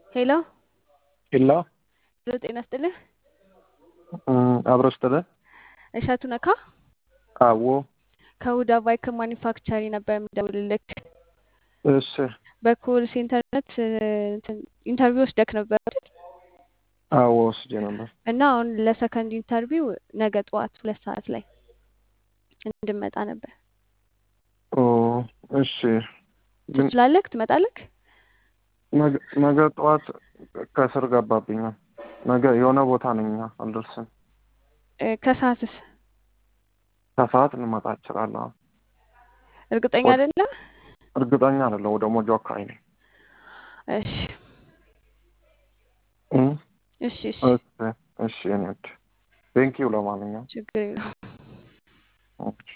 ሄሎ ሄሎ ሄሎ፣ ጤና ይስጥልህ። አብሮ ስትለ እሸቱ ነካ አዎ ከሁዳ ባይክ ማኒፋክቸሪ ነበር የምደውልልክ። እሺ በኮል ሴንተርነት ኢንተርቪው ወስደክ ነበር አይደል? አዎ ወስጄ ነበር እና አሁን ለሰከንድ ኢንተርቪው ነገ ጠዋት ሁለት ሰዓት ላይ እንድመጣ ነበር። ኦ እሺ ግን ትችላለክ? ትመጣለክ? ነገ- ነገ ጠዋት ከስር ገባብኛል። ነገ የሆነ ቦታ ነኝ አልደርስም። እ፣ ከሰዓትስ ከሰዓት ልመጣ እችላለሁ። እርግጠኛ ወደ- አይደለም? እርግጠኛ አይደለሁ። ወደ ሞጆ አካባቢ ነኝ። እሺ እ? እሺ እሺ፣ እሺ እሺ የኔ ውድ ቴንኪው ለማንኛውም ችግር የለውም። ኦኬ